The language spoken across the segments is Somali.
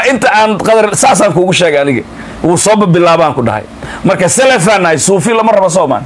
inta aan qadar saasaan kuugu sheegay aniga wuu soo bilaabaan ku dhahay marka selefaan nahay suufi lama rabo soomaan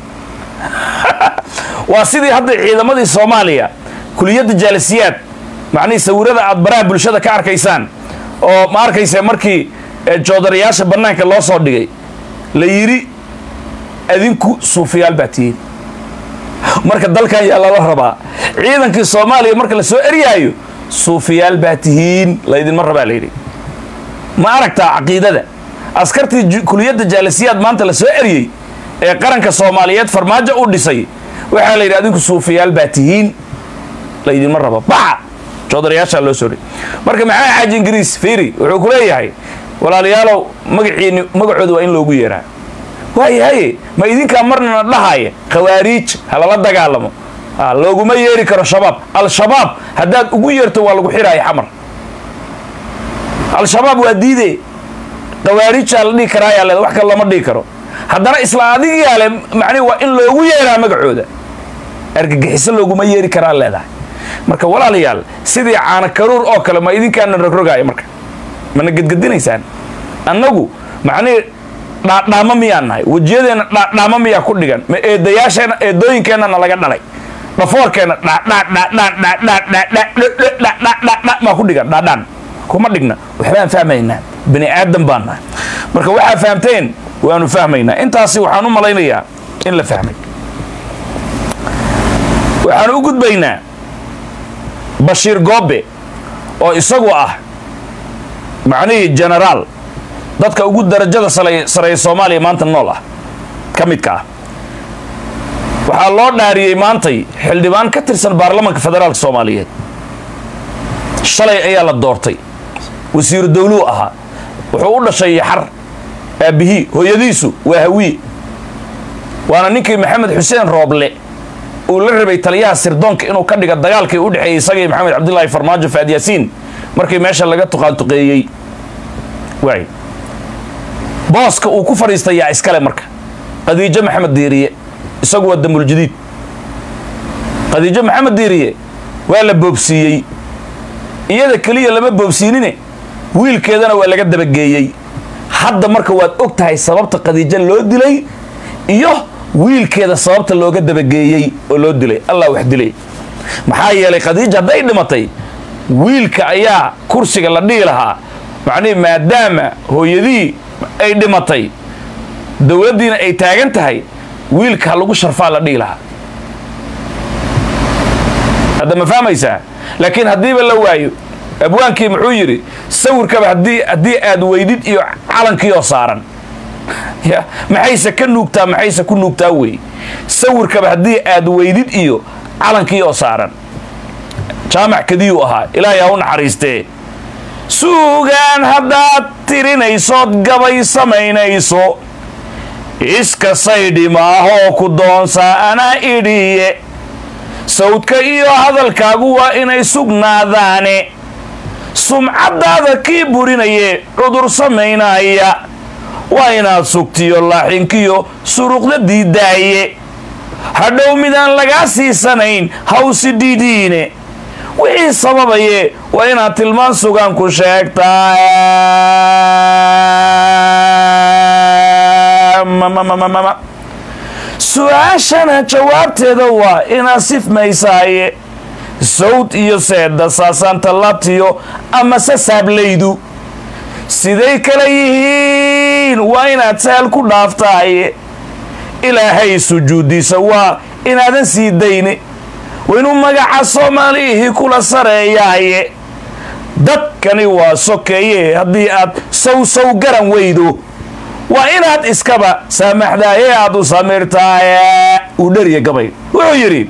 waa sidii hadda ciidamadii soomaaliya kuliyadda jaalisiyaad macnihii sawirada aad baraha bulshada ka arkaysaan oo ma arkaysa markii joodarayaasha bannaanka loo soo dhigay la yidhi adinku suufiyaal baa tihiin marka dalkan yaa lala rabaa ciidankii soomaaliya marka la soo eryaayo suufiyaal baa tihiin laydinma rabaa layidhi ma aragtaa caqiidada askartii kuliyadda jaalisiyaad maanta la soo eryey ee qaranka soomaaliyeed farmaajo u dhisay waxaa la yidhi adinku suufiyaal baa tihiin laydinma rabo baxa joodarayaashaa loo soo dhigay marka maxaa xaaji ingiriis fiiri wuxuu ku leeyahay walaalayaalow magaciini magacooda waa in loogu yeeraa waayahaye ma idinkaa marnana dhahaya khawaariij ha lala dagaalamo looguma yeeri karo shabaab al-shabaab haddaad ugu yeerto waa lagu xiraaya xamar al-shabaab waa diide khawaariijaa la dhihi karaayaa leeda wax kale lama dhihi karo haddana isla adigiyaa le macnihi waa in loogu yeeraa magacooda argagixiso looguma yeeri karaa leedahay marka walaalayaal sidii caana karuur oo kale ma idinkaana rogrogaaya marka mana gedgedinaysaan annagu macnihii dhaadhaamo miyaan nahay wejiyadeenna dhaadhaamo miyaa ku dhigan ma eedayaasheenna eedooyinkeennana laga dhalay dhafoorkeenna dhaadhaadhaadhaadhaadhaadhaadhaadha maa ku dhigan dhaadhaan kuma dhigna waxbaan fahmaynaa bani aadan baan nahay marka waxaa fahamteen waanu fahmaynaa intaasi waxaan u malaynayaa in la fahmay waxaan u gudbaynaa bashiir goobe oo isagu ah macnihii genaraal dadka ugu darajada sareeya soomaaliya maanta nool ah ka midka ah waxaa loo dhaariyey maantay xildhibaan ka tirsan baarlamanka federaalka soomaaliyeed shalay ayaa la doortay wasiiru dawluu ahaa wuxuu u dhashay yaxar aabbihii hooyadiisu waa hawiye waana ninkii maxamed xuseen rooble uu la rabay taliyaha sirdoonka inuu ka dhiga dagaalkii u dhexeeyey isagii maxamed cabdilaahi farmaajo faad yaasiin markii meesha laga tuqaantuqeeyey waay booska uu ku fadhiistay yaa iskale marka khadiijo maxamed diiriye isagu waa damuljadiid khadiijo maxamed diiriye waa la boobsiiyey iyada keliya lama boobsiinine wiilkeedana waa laga dabageeyey hadda marka waad og tahay sababta khadiijo loo dilay iyo wiilkeeda sababta looga dabageeyey oo loo dilay allah wax dilay maxaa yeelay khadiija hadday dhimatay wiilka ayaa kursiga la dhihi lahaa macnihi maadaama hooyadii ay dhimatay dowladdiina ay taagan tahay wiilka ha lagu sharfaa la dhihi lahaa hadda ma fahmaysaa laakiin haddiiba la waayo abwaankii muxuu yidhi sawirkaba haddii haddii aad weydid iyo calankiioo saaran ya maxayse ka nuugtaa maxayse ku nuugtaa wey sawirkaba haddii aad weydid iyo calankii oo saaran jaamac kadiyuu ahaa ilaahay ha u naxariistee suugaan haddaad tirinaysood gabay samaynayso iska saydhi maahoo ku doonsaa anaa idhiye sawdka iyo hadalkaagu waa inay sugnaadaane sumcaddaada kii burinaye cudur samaynaya waa inaad sugtiyo laaxinkiyo suruqda diidaaye hadhow midaan lagaa siisanayn hawsi dhiidhiine wixii sababaye waa inaad tilmaan sugaan ku sheegtaa su-aashana jawaabteeda waa inaad sifmaysaaye sawd iyo seedda saasaanta labtiyo ama sasaablaydu siday kala yihiin waa inaad sahal ku dhaaftaaye ilaahay sujuuddiisa waa inaadan sii dayne waa inuu magaca soomaalihii kula sareeyaaye dadkani waa sokeeye haddii aad saw saw garan weydo waa inaad iskaba saamaxdaaye aad u samirtaaye uu dheriya gabay wuxuu yidhi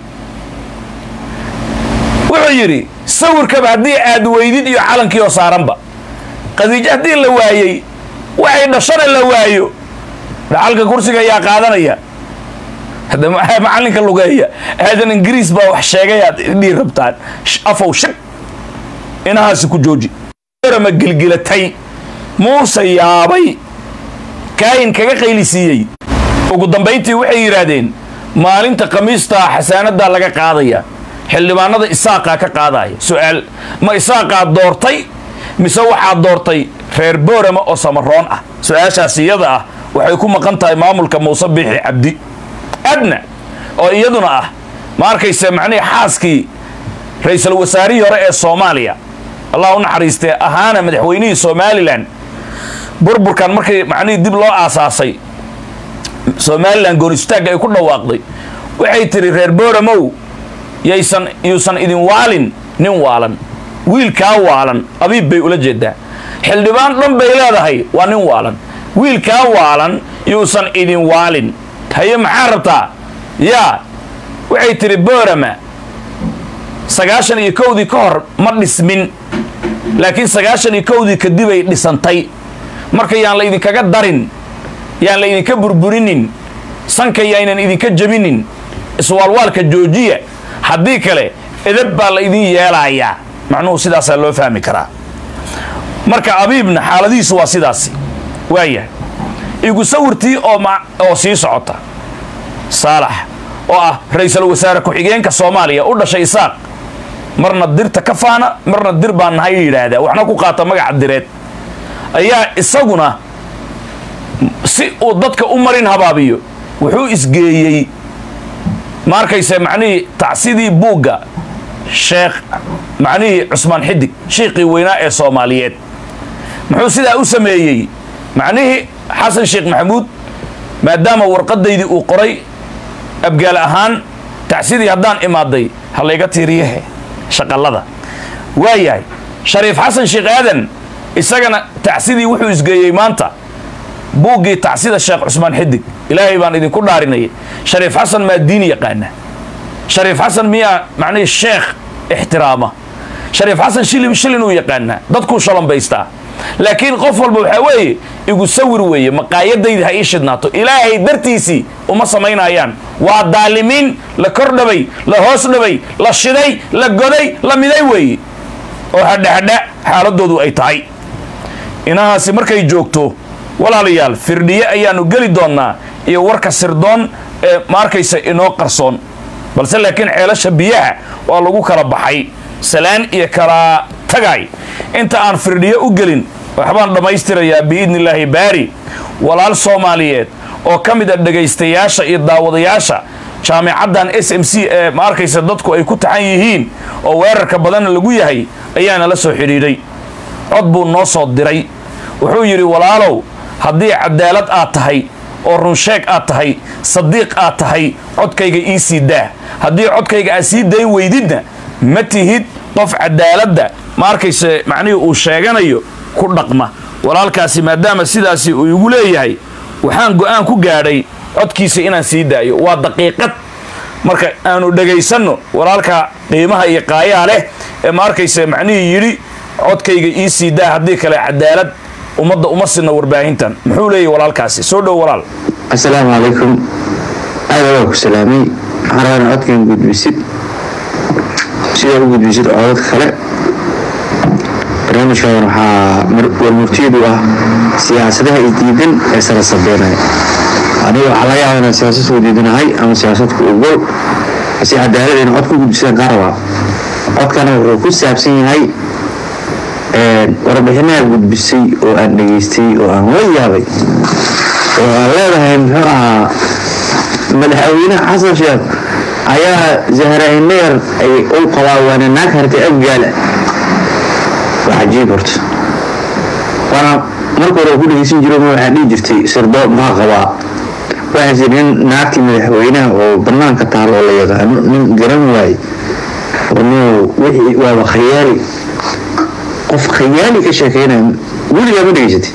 wuxuu yidhi sawirkaba haddii aad weydid iyo calankii oo saaranba qadiijo haddii la waayey waxay dhashana la waayo dhacalka kursiga ayaa qaadanaya hadda macallinka lugeeya aadan ingiriis baa wax sheegay aad dhii rabtaan afow shag inahaasi ku jooji ma gilgilatay muuse yaabay kaayin kaga qaylisiiyey ugu dambayntii waxay yidhaahdeen maalinta khamiistaa xasaanadaa laga qaadaya xildhibaanada isaaqaa ka qaadaya su-aal ma isaaqaa doortay mise waxaa doortay reer boorama oo samaroon ah su-aashaas iyada ah waxay ku maqan tahay maamulka muuse biixi cabdi adna oo iyaduna ah ma arkayse macnihii xaaskii ra-iisul wasaarihii hore ee soomaaliya allah u naxariistee ahaana madaxweynihii somalilan burburkan markii macnihii dib loo aasaasay somalilan goonistaagga ay ku dhawaaqday waxay tidhi reer boramow yaysan yuusan idin waalin nin waalan wiilkaa waalan abiib bay ula jeedaa xildhibaan dhan bay leedahay waa nin waalan wiilkaa waalan yuusan idin waalin haye maxaa rabtaa yaa waxay tidhi borama sagaashan iyo kowdii ka hor ma dhismin laakiin sagaashan iyo kowdii kadibay dhisantay marka yaan la idinkaga darin yaan la idinka burburinin sanka yaynan idinka jebinin iswaalwaalka joojiya haddii kale edab baa la idin yeelayaa macnuhu sidaasaa loo fahmi karaa marka abiibna xaaladihiisu waa sidaasi waaya igu sawirtii oo oo sii socota saalax oo ah ra-iisul wasaare ku-xigeenka soomaaliya u dhashay isaaq marna dirta ka faana marna dir baan nahay yidhaahdaa waxna ku qaata magaca direed ayaa isaguna si uu dadka u marin habaabiyo wuxuu isgeeyey ma arkayse macnihii tacsidii buugga sheekh macnihii cusmaan xidig shiiqii weynaa ee soomaaliyeed muxuu sidaa u sameeyey macnihii xasan sheekh maxamuud maadaama warqadaydii uu qoray abgaal ahaan tacsidii haddaan imaaday ha layga tiiriyahe shaqallada waayahay shariif xasan sheekh aadan isagana tacsidii wuxuu isgeeyey maanta buuggii tacsida sheekh cusmaan xidig ilaahay baan idinku dhaarinayay shariif xasan maa diin yaqaana shariif xasan miyaa macnihii sheekh ixtiraama shariif xasan shilin shilinuu yaqaanaa dadkuu shalambaystaa laakiin qof walba waxaa weeye igu sawir weeye maqaayadayda ha ii shidnaato ilaahay dartiisii uma samaynayaan waa daalimiin la kordhabay la hoos dhabay la shiday la goday la miday weeye oo hadhahadha xaaladoodu ay tahay inahaasi markay joogto walaalayaal firdhiye ayaanu geli doonnaa iyo warka sirdoon ee ma arkaysa inoo qarsoon balse laakiin ceelasha biyaha waa lagu kala baxay salaan iyo kala tagay inta aan firdhiye u gelin waxbaan dhammaystirayaa biidni illaahi baari walaal soomaaliyeed oo ka mid a dhegaystayaasha iyo daawadayaasha jaamicaddan s m c ee ma arkaysa dadku ay ku taxan yihiin oo weerarka badanna lagu yahay ayaana la soo xidhiidhay cod buu noo soo diray wuxuu yidhi walaalow haddii cadaalad aad tahay oo runsheeg aad tahay sadiiq aad tahay codkayga ii sii daa haddii codkayga aad sii dayn weydidna ma tihid qof cadaaladda ma arkayse macnihii uu sheeganayo ku dhaqma walaalkaasi maadaama sidaasi uu igu leeyahay waxaan go'aan ku gaadhay codkiisa inaan sii daayo waa daqiiqad marka aanu dhegaysanno walaalka qiimaha iyo qaayaa leh ee ma arkayse macnihii yidhi codkayga ii sii daa haddii kale cadaalad ummadda uma sinna warbaahintan muxuu leeyahy walaalkaasi soo dhow walaal assalaamu calaykum aada waa ku salaamay waxaan rabaa ina codkan gudbisid sidaa u gudbisid codad kale barnaamijkan waxaa warmurtiyadu ah siyaasadaha isdiidan ee sara sabeynaya aniga waxaa laga yaaba inaan siyaasadku diidanahay ama siyaasadku ogol si cadaalad ina cod ku gudbisadaan kaa rabaa codkana wuxuu ku saabsan yahay warbixinaha gudbisay oo aan dhegaystay oo aan la yaabay oo aan leedahay muxuu ahaa madaxweynaha xasan sheekh ayaa zahra-inayar ay u qabaa waana naag hartay abgaala waa cajiib horta waana marka hore ku dhegeysan jiro ma waxaa dhihi jirtay sirdo maxaa qabaa waxaa jira nin naagtii madaxweynaha oo banaanka taal oo la yaqaano nin garan waaye oo wixii waaba khayaali qof khayaali ka sheekeynaya weligaa ma dhegeysatay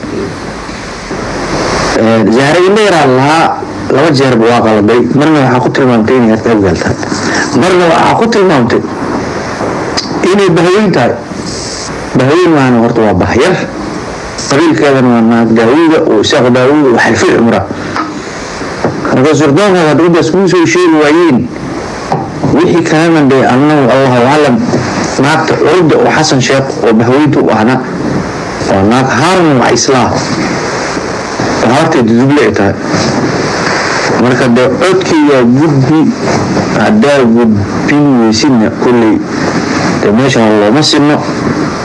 zahra indhayaraa lahaa laba jeerba waa qaladay marna waxaa ku tilmaamtay inay harta abgaal tahay marna waxaa ku tilmaamtay inay bahweyn tahay bahweyn maana horta waa bahyar qabiilkeedana waa naag daawuuda oo isaaq daawuuda oo xalfil cumra marka surdoonka hadruddaas kuu soo sheegi waayeen wixii kalena dee annagu allahu aclam naagta curda oo xasan sheekh oo bahweynta u ahna waa naag haarun waa islaam oo horteeda duble ay tahay marka dee codkaygaa gudbi haddaa gudbin weysidna kolley dee meeshan looma sinno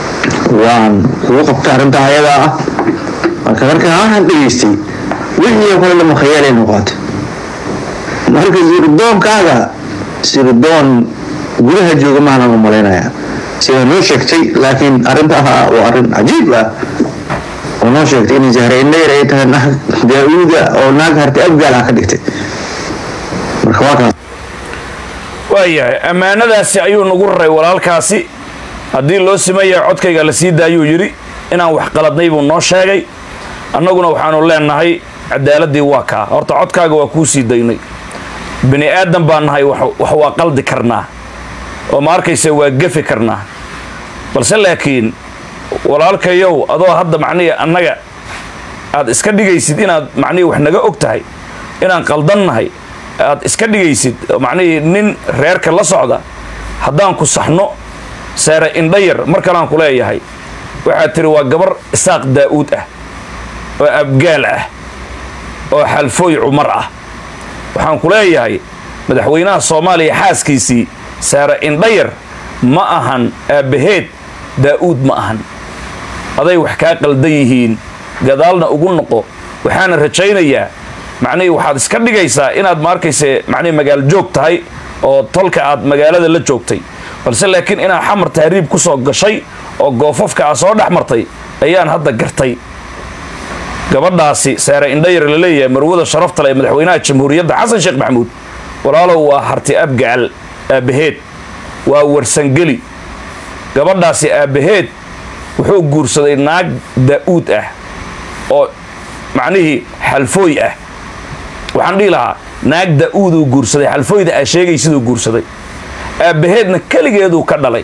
waan ugu qabtay arrintaa ayadaa ah marka markaa waxaan dhegeystay wixii oo kale lama khayaalay noqotay marka sirdoonkaaga sirdoon gudaha jooga maanan u malaynayaa sidaa noo sheegtay laakiin arrintaa waa arrin cajiib ah oo noo sheegtay inay zahraindhayr ay tahay naag daa-uuda oo naag hartay abgaal ah ka dhigtay marka waa kaas waayahay ammaanadaasi ayuu nagu raray walaalkaasi haddii loo simayaa codkayga la sii daayuu yidhi inaan wax qaladnay buu noo sheegay annaguna waxaanu leenahay cadaaladii waa kaa horta codkaaga waa kuu sii daynay bini aadan baan nahay wax wax waa qaldi karnaa oo ma arkaysa waa gefi karnaa balse laakiin walaalkayow adoo hadda macnihii annaga aad iska dhigaysid inaad macnihii wax naga og tahay inaan qaldan nahay aad iska dhigaysid macnihii nin reerka la socda haddaan ku saxno saare indhayar mar kaleaan ku leeyahay waxaad tiri waa gabar isaaq daa'uud ah oo abgaal ah oo xalfooy cumar ah waxaan ku leeyahay madaxweynaha soomaaliya xaaskiisii saare indhayar ma ahan aabbaheed daa'uud ma ahan aday wax kaa qaldan yihiin gadaalna ugu noqo waxaana rajaynayaa macnihii waxaad iska dhigaysaa inaad ma arkayse macnihii magaalo joog tahay oo tolka aad magaalada la joogtay balse laakiin inaad xamar tahriib ku soo gashay oo goofafka aad soo dhex martay ayaan hadda gartay gabadhaasi saare indhayar la leeyahay marwada sharafta leh ee madaxweynaha jamhuuriyadda xasan sheekh maxamuud walaalow waa harti abgacal aabbaheed waa warsangeli gabadhaasi aabbaheed wuxuu guursaday naag daa'uud ah oo macnihii xalfooy ah waxaan dhihi lahaa naag daa'uuduu guursaday xalfooyda aa sheegay siduu guursaday aabbaheedna keligeeduu ka dhalay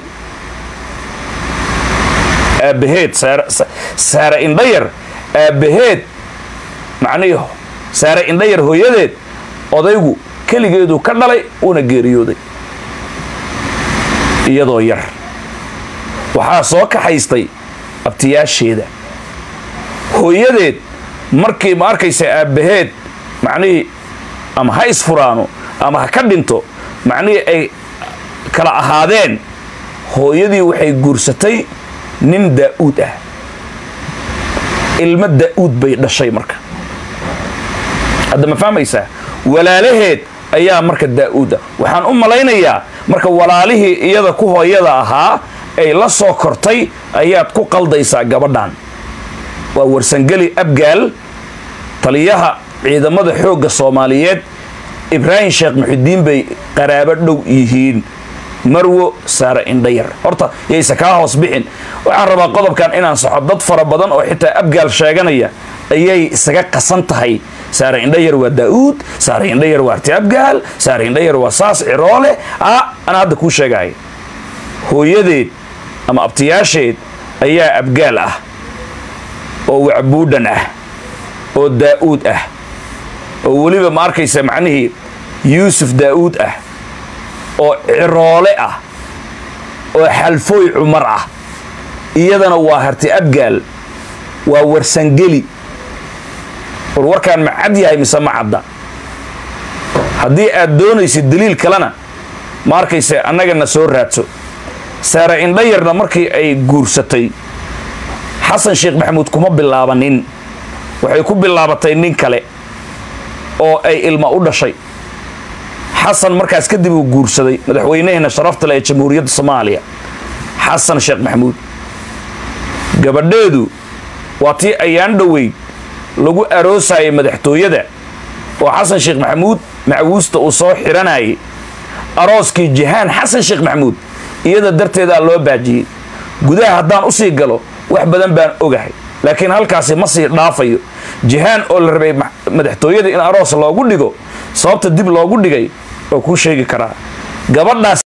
aabbaheed saare indhayar aabbaheed macnihii saare indhayar hooyadeed odaygu keligeeduu ka dhalay uuna geeriyooday iyadoo yar waxaa soo kaxaystay abtiyaasheeda hooyadeed markii ma arkaysa aabbaheed macnihii ama ha isfuraano ama ha ka dhinto macnihii ay kala ahaadeen hooyadii waxay guursatay nin daa'uud ah ilmo daa'uud bay dhashay marka hadda ma fahmaysaa walaalaheed ayaa marka daa'uud ah waxaan u malaynayaa marka walaalihii iyada ku hooyada ahaa ay la soo kortay ayaad ku qaldaysaa gabadhan waa warsangeli abgaal taliyaha ciidamada xoogga soomaaliyeed ibraahim sheekh muxidiin bay qaraabo dhow yihiin marwo saare indhayar horta yayse kaa hoos bixin waxaan rabaa qodobkan inaan soxo dad fara badan oo xitaa abgaal sheeganaya ayay isaga qasan tahay saare indhayar waa daa'uud saare indhayar waa arti abgaal saare indhayar waa saas ciroole a anaa hadda kuu sheegaya hooyadeed ama abtiyaasheed ayaa abgaal ah oo wacbuudhan ah oo daa'uud ah oo weliba ma arkaysa macnihii yuusuf daa'uud ah oo ciroole ah oo xalfooy cumar ah iyadana waa harti abgaal waa warsangeli war warkaan ma cad yahay mise ma cadda haddii aad doonaysid daliil kalena ma arkaysa annagana soo raadso saare indhayarna markii ay guursatay xasan sheekh maxamuud kuma bilaabanin waxay ku bilaabatay nin kale oo ay ilma u dhashay xasan markaas kadib uu guursaday madaxweynaheena sharafta leh ee jamhuuriyadda soomaaliya xasan sheekh maxamuud gabadheedu waa tii ayaan dhoweyd lagu aroosayay madaxtooyada oo xasan sheekh maxamuud macwuusta uu soo xiranayay arooskii jihaan xasan sheekh maxamuud iyada darteedaa loo baajiyey gudaha haddaan usii galo wax badan baan ogahay laakiin halkaasi ma sii dhaafayo jihaan oo la rabay madaxtooyada in aroos loogu dhigo sababta dib loogu dhigay oo kuu sheegi karaa gabadhaas